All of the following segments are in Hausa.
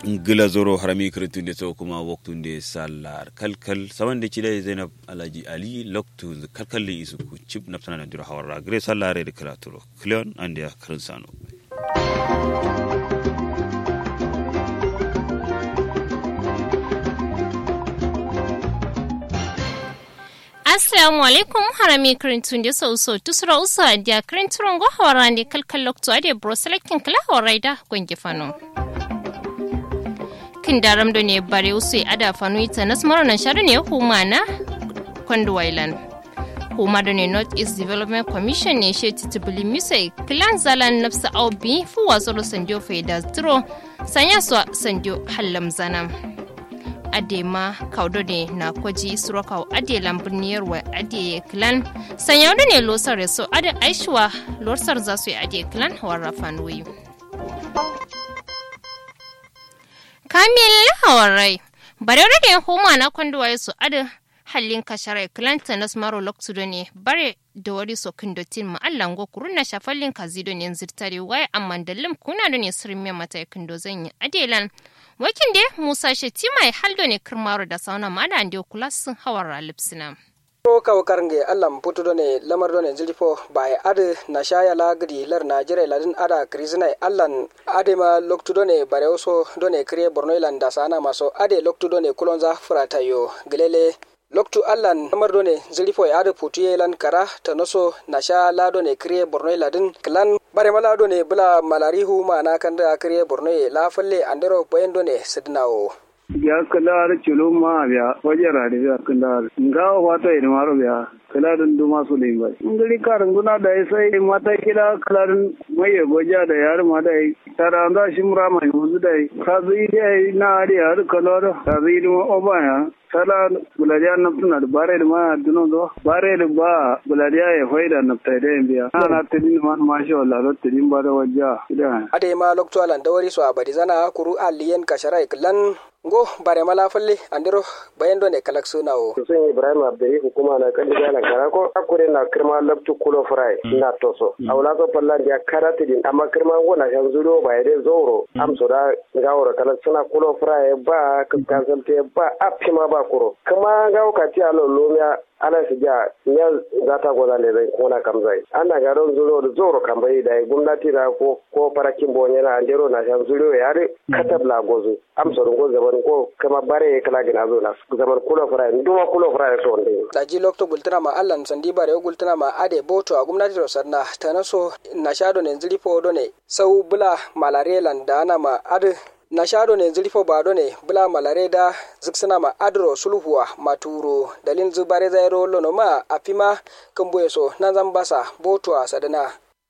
ngila zoro harami kretunde to kuma waktunde sallar kalkal sawande cida zainab alaji ali loktu kalkal li isu ku chip naptana na dira hawara gre sallare de kraturo cleon andia krinsano assalamu alaikum harami kirintun da sau so tusura usu adiya kirinturon go hawara ne kalkal loktu ade bro selecting kala hawara da gwangi fano kin daram da ne bare usu ada fano ita nas maranan sharu ne huma na kwanduwailan huma da ne north east development commission ne she titibili misai kilan zalan nafsa aubi fu wasu sanjo faida zero sanya su sanjo hallam zanam adema kaudo ne na kwaji surakaw ade lambuniyar wa ade clan sanya ne losar so ade aishwa losar za su yi ade clan warrafan wuyu kamil hawarai bare ne homa na kwanduwa su ade hallin kasharai clan tanas maro loktudo ne bare da wari so kindotin ma allan go kurun na shafallin kazido ne zirtare wai amma dallim kuna da ne sirrin mata kindo zan yi adelan wakin de musa shetti mai haldo ne kirmaro da sauna ma da ande kula sun hawar lipsina to kawo karnge allam putudo ne lamar do ne zilfo bai ade na shaya la gidi lar najere ladin ada krizina allan ade ma loktudo ne bare oso do ne kriye borno ilan da sana maso ade loktudo ne kulonza furata yo gelele loktu allan namardo ne zilifo ya da putuye lan kara ta noso na sha lado ne kriye borno ladin klan bare malado ne bula malarihu ma na kan da kriye borno la falle andero boyendo ne sidnawo ya kalar chulu ma biya wajara da biya kalar nga wata ina maro biya kalarin duma su ne ba ngari karin guna da sai mata kila kalarin mai goja da yar ma da tara da shimra mai muzu da kazi dai na ari har kalar kazi duma obaya sala bulariya naftuna da bare da ma duno do bare da ba bulariya ya faida nafta da biya ana tadin man ma sha Allah da tadin ba da wajja idan ade ma lokto alan dawari so abadi zana kuru aliyen kasharai klan ngo bare mala falle andiro bayendo ne kalak sunawo sun ibrahim abdari hukuma na kan da na kara ko akure na kirma labtu kulo fry na toso awla ko palla dia karati din amma kirma wona shan zuro ba yade zoro am so da gawro kala suna kulo fry ba kan te ba apima ba kuro kama gawo ka ti alo lomia ala su ja ya za ta gwada ne zai kona kam zai ana ga don zuro da zoro kan bai da gwamnati da ko ko farakin bonye na andero na shan zuro ya re katab la gozu am so go zaman ko kama bare kala gina zo na zaman kula fara nduma kula fara so nde taji lokto gultana ma allan sandi bare gultana ma ade boto a gwamnati ro sarna tanaso na shado ne zilipo do ne sau bula malarelan da ana ma ade na shado ne zilfo bado ne bula malare da ziksina ma adro sulhuwa maturo dalin zubare zairo lono ma afima kumbuye so na zambasa boto a sadana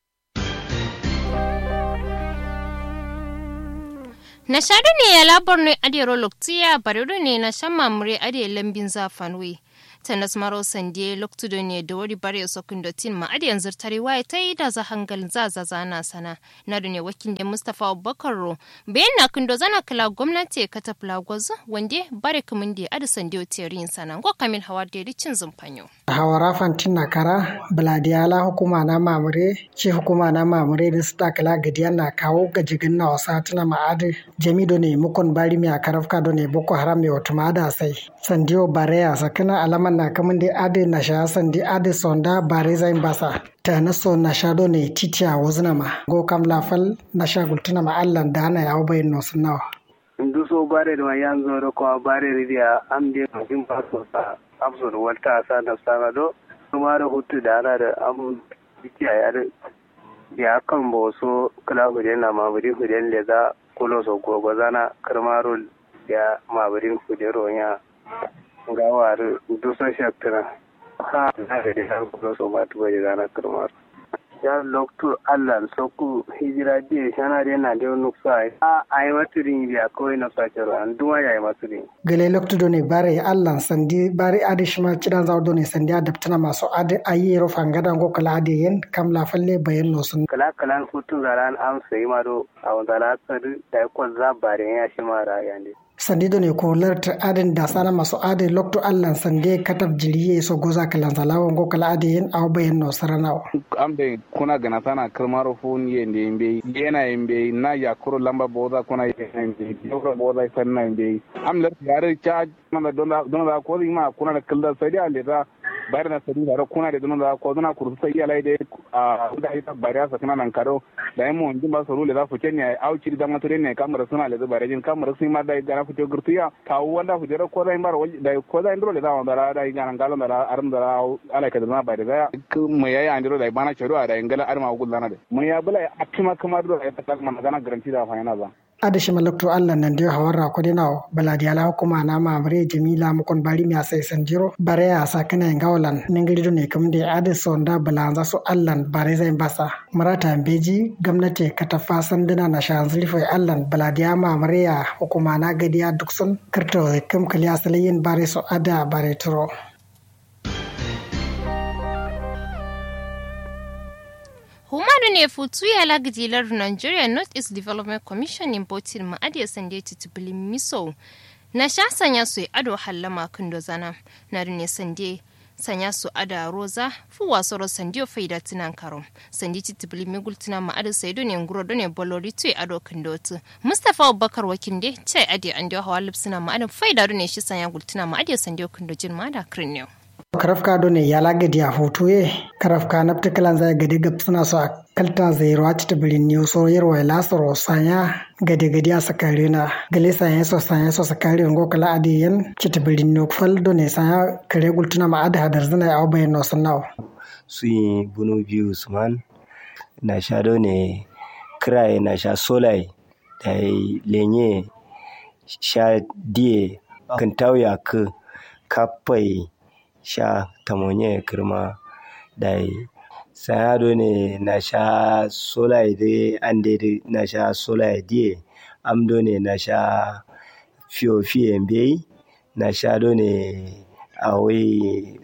na shado ne ya labar ne adero loktiya baredo ne na shan mamure ade lambin zafanwe tanas maro sande loktudo ne da wari bare sokin dotin ma adi yanzu tare waye ta yi da za hangal za za zana sana na da ne wakin da mustafa abubakar ro bayan na kindo zana kala gwamnati ka ta gwazu wande bare kamun da adi sande otiyarin sana go kamil hawa da ricin zumfanyo hawara fantin na kara biladiyala hukuma na mamure ce hukuma na mamure da su takala gadiya na kawo gajigin na wasa tuna ma'adi jamido ne mukon bari mai a karafka do ne boko haram mai wata ma'ada sai sandiyo bareya sakina alaman na kamun da ade na sha sandi ade sonda bare zain basa ta na so na sha do ne titiya wazna ma go kam lafal na sha gultuna ma allan da ana yawo bayin no nawa ndu so bare da yan zoro ko bare ridiya am de kin ba so sa am so walta sa na sa do kuma da hutu da ana da am bikiya ya da ya kan bo so kala hude na ma buri hude le za kulo so gogo zana karmarul ya ma buri hude ronya gawar dusan shaktira ha na da har kulo so ma tuba da zana karmar ya loktu allan soku hijira di shana de na de nuksa a ai maturin biya kawai na sakero an duma ya yi maturin gele loktu do ne bare allan sandi bare ade shima cidan zawo do ne sandi adaptana masu ade ayi ro fangada go kala ade yen kam la falle bayan no sun kala kalan hutun zaran am sai ma do a wanda la tsari da ko za bare ya shi mara yande sandido ne ko larta adin da sana masu adin lokto allan sande katab jiriye so goza kalan zalawo go kala adin aw bayan no sarana ambe kuna gana sana kalmaro fun yende yembe yena yembe na ya kuro lamba boza kuna yembe yoro boza sanna yembe am lar yare cha mana dona dona ko ma kuna da kalda sai da leda bayar na sadi da kuna da dona ko dona kursu sai ya laide a da ita bayar sa kana nan karo da yamo njin ba so le da fu kenya au ci da matore ne kamar suna le da bayar jin kamar sun ma da gana fu to gurtiya ka wanda fu jira ko da imbar da ko da indro le da wanda da gana galon da arum da ala ka da na bayar da mu yayi andro da bana choro da ingala arma gullana da mu ya bula a kima kamar da ta kalma gana garanti da fa yana ba adashi malakto allah nan dio hawarra ko dina baladi ala hukuma na mamre jamila mukon bari mi asai sanjiro bare ya sakana ngawlan ningiri do ne kamde ade sonda balanza so allah bare zai basa marata beji gwamnati kata fasan dina na shanzli foi allah baladi ya mamre ya hukuma na gadiya duksun kirto kam kaliya salayin bare so ada bare turo Humaru ne futu ya lagdilar Nigeria North East Development Commission in Botin ma'adiyar sande titubulin miso na sha sanya su ado hallama kundo zana na ne sande sanya su ada roza fu wasoro sandiyo faida tinan karo sandi titubulin migul tinan ma'adar saido ne nguro do ne bolori tu ado kundo tu Mustapha Abubakar wakinde ce adi an dio hawa lipsina ma'adar faida do ne shi sanya gultina ma'adiyar sandiyo kundo jin ma'ada krinyo. karafka do ne yala gadi a hoto ye karafka na ptikalan zai gadi gab suna so a kalta zai ruwa ci ta birin ne so yarwa ya lasaro sanya gadi gadi a sakare na gale sanya so sanya so sakare ngo kala adi yan ci ta birin ne fal do ne sanya kare gultuna ma ada hadar zana ya bayan no sanaw su yi bunu biyu usman na sha do ne kiraye na sha solai da lenye sha die kan tauya ka kapai sha tamonye kirma dai sayado ne na sha sola ide ande na sha sola die amdo ne na sha fiyo fiye mbe na sha do ne awe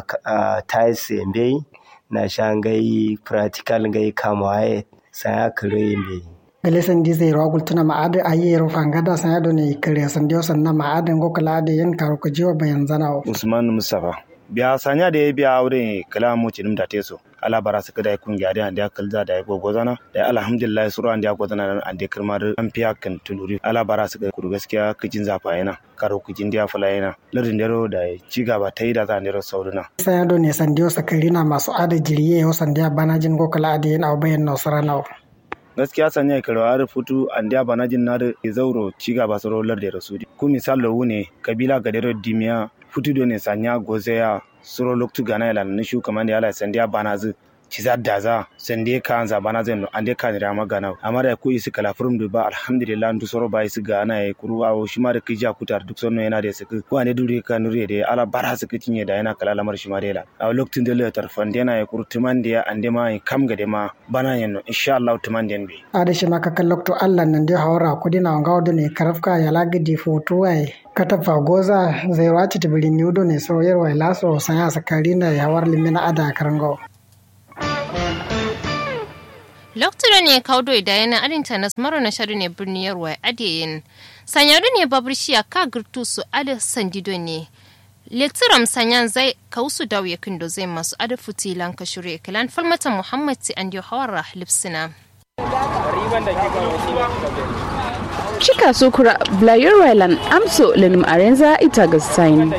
a tais mbe na sha ngai practical ngai kamaye saya kire mbe gale sandi zai rawa gultuna ma'ada a yi rufa gada san yado ne kare san dio san na ma'ada ngo kala da yan karo ko jiwa bayan zana usman mustafa biya sanya da ya biya aure kala mu cinim da teso ala bara su kada kun gyade an da kalza da gogo zana da alhamdulillah suru an da gogo zana an da kirmar an fiya kan tunuri ala bara su ku gaskiya kijin zafa yana karo kijin da fala yana lardin dero da ci gaba ta yi da zan dero sauduna san yado ne san dio sakarina masu ada jiriye yo san da bana jin go kala da yan au bayan nasara nawa gaskiya sanya karwar futu an da bana jin na da zauro ci gaba su rolar da rasudi ku misal lo ne kabila gadero dimiya futu do ne sanya gozeya suro loktu gana ila na shu kamar da yala sandiya bana zu ci za da za sande ka anza bana zai no ande ka da magana amma da ku isi kala furum du ba alhamdulillah ndu soro ba isi gana ya kuru awo shi ma da kija kutar duk sonno yana da sik ko ane dure ka nure da ala bara su kitinye da yana kala lamar shi ma da a loktu da le tarfan da yana ya kuru tuman da ya ande ma kam ga ma bana yanno insha Allah tuman da be a da shi ma ka kallokto Allah nan da hawara kudi na ngawo da ne karafka ya lagidi foto ai katafa goza zai wace ta birin yudo ne so yarwa laso sanya sakari na yawar limina ada karango Lokacin ne kaudo da yana arinta na maro na sharu ne birnin yarwa adiyin. Sanyaru ne babur shi a ka girtu su ada sandido ne. Letiram sanyan zai kausu dawo kindo zai masu ada futilan ka shure kilan falmata Muhammad ti an hawara lipsina. Chika sukura Blair Ryland amso lenim arenza itagastain.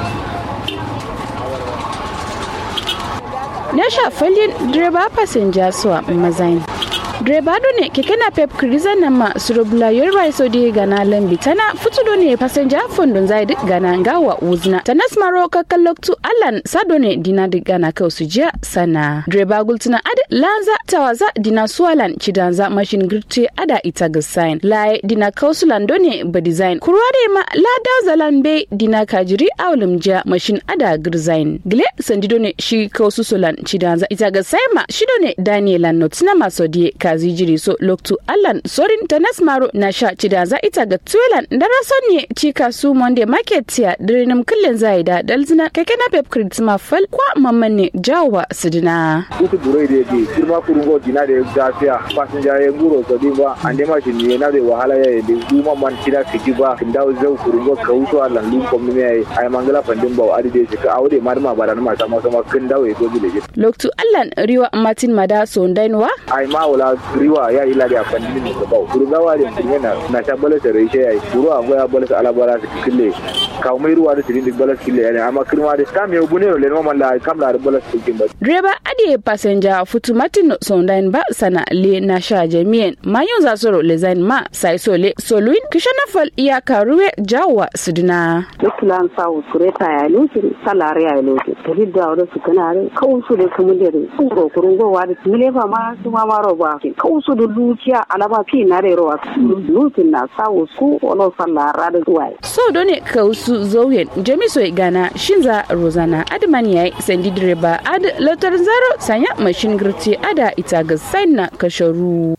Na sha falin direba fasinja suwa mazain. Direba ne keke na pep kriza na ma suro Blair Riso di gana lambi tana futudo ne fasinja fundun zai duk gana ngawa uzna. Tanas maro kakaloktu alan sado ne dina duk gana kau jiya sana. Direba gultuna ada lanza tawaza dina suwalan cidanza mashin girte ada ita gasain. Lai dina kausulan done ba design. Kurware ma la zalan be dina kajiri awulum ja mashin ada girzain. Gile sandido ne shi kausu sulan cidanza ita gasain ma shido ne Danielan not na masodie kazi kazi jiri so loktu allan sorin tanas maro na sha cida za ita ga tuelan dara sonye cika su monday market ya dirinum kullen zai da dalzina keke na pep credit ma fal kwa mamman ne jawa sidina utu buro ide di firma kurungo dina de gafiya passenger ya nguro so di ba ande ma shi ne na de wahala ya de duma man kida fiti ba kinda zau kurungo kauso allan lu komni ai ai mangala pandin ba adi de ka awde marma ba da ma sama sama kinda we go bile loktu allan riwa martin mada so ndainwa ai ma wala riwa ya ila da pandin ne ba kurunga wa de kunyana na ta bala tare shi ai kuro ago ya bala ala bala su kille ka mai ruwa da tidin bala kille ne amma kirma da kam ya bune le no malla kam la bala su kille direba ade passenger futu martin so ndain ba sana le na sha jami'en mayun za soro le zain ma sai so le soluin kishana fal iya karuwe jawa suduna Lukulan sawu kureta ya lukin salari ya lukin. Tari da wadda su kana re kawusu da kuma da re kuro kurun gowa da mile fa ma su ma maro ba. Kawusu da lukiya alaba fi na re rowa. Lukin na sawu su wala salara da zuwa. so done kausu zauyen jamiso gana shinza rozana adman yayi sandi direba ad lotar zaro sanya mashin girti ada ita ga saina kasharu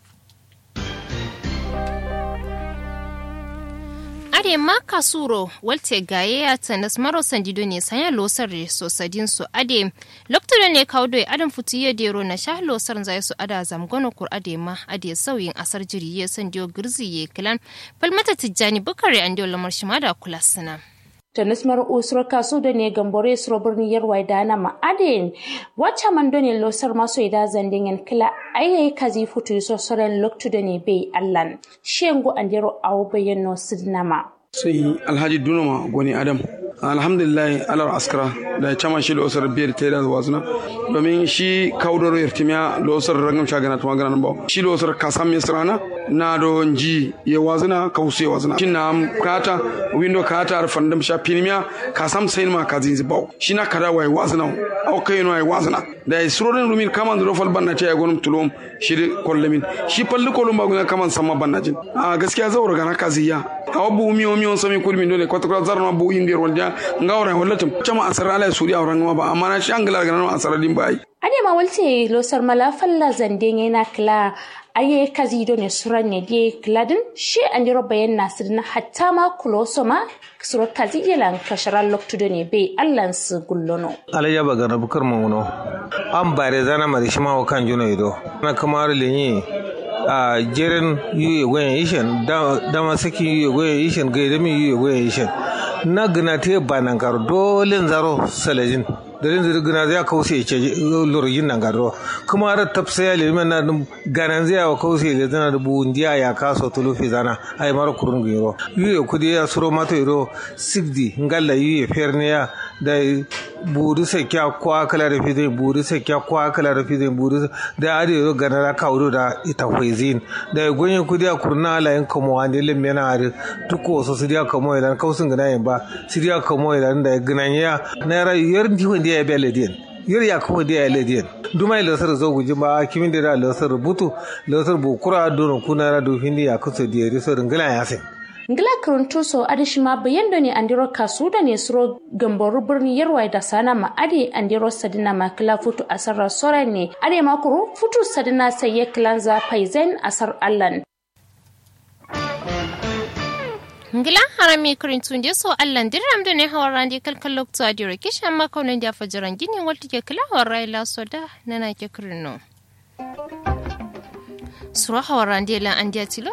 are ma kasuro walte gaye ya tanas maro sandido ne sanya losar sosadin su ade lokto ne kaudo adam futu ya dero na sha losar zai su ada zamgono kur ade ma ade sauyin asar jiri ya sandiyo girzi ye kilan falmata tijjani bukare an lamar shima da kula sana tanis mar usro kaso da ne gambore suro birni yarwai da na ma'adin wacce man da ne losar maso ida zandingen kila ayayi kazi futu so soren loktu da ne bai allan shengo andero awo bayyano sidnama sai alhaji dunuma goni adam alhamdulillah alar askara da chama shi losar biyar ta da wazuna domin shi kaudoro yartimiya losar rangam shagana tuma gana ba shi losar kasam misrana na do ji ya wazuna kausu ya wazuna shin na kata window kata ar fandam sha pinimiya kasam sai ma kazin zibau shi na kada wai wazuna au kai no ai wazuna da surorin rumin kaman do fal banna ta ya gonum tulum shi kollamin shi palli kolum ba guna kaman sama bannajin a gaskiya zaura gana kaziya awa bu mi o mi on sami kulmi dole kwata kwata zarma bu indi rolja ngawra wallatum chama asara ala suri awran ma ba amma na shi angala ga nan asara din bai ade ma walte losar mala falla zande na kla aye kazi do ne suran ne die kladin shi andiro bayan nasir na hatta ma kuloso ma suro kazi yelan kasharan loktu do ne be allan su gullono alayya ba gana bukar mawuno an bare zana mari shi ma kan juno ido na kamar lenyi a jerin yuye gwen ishen dama saki yuye gwen ishen gaidami yuye gwen ishen na gina te banan karo dole zaro salajin darin zai gina zai kause ce lorgin nan gado kuma har tafsa ya liman na ganan zai wa kause le zana da buun dia ya kaso tulufi zana ai mara kurun giro yuye kudi ya suro mato iro sigdi ngalla yuye ferniya da buri sai kya kwa kala da fi zai buri sai kya kwa kala da fi zai buri da ade yo gana da kauro da ita kwezin da gonye kudi a kurna ala yin kamo wani lim yana ari tuko so su dia kamo idan kausun gana yin ba su dia kamo idan da gana ya na ra yar ndi wanda ya bele din yar ya kuma da ya lediyan duma ila sar zo guji ba kimin da la sar butu la sar bu kura don kuna ra do hindi ya kusa da yari so ngala ya sai ngila kuruntuso adishima bayando ne andiro kasuda ne suro gamboru birni yarwai da sana ma ade andiro sadina ma kila futu asar sora ne ade ma kuru futu sadina saye kilanza paizen asar allan ngila harami kurin tunde so allan diram da ne hawar randi kalkal lokto adiro kishan makaunin da fajiran gini walti ke kila hawar raila soda nana ke kurin no sura hawar randi lan andiya tilo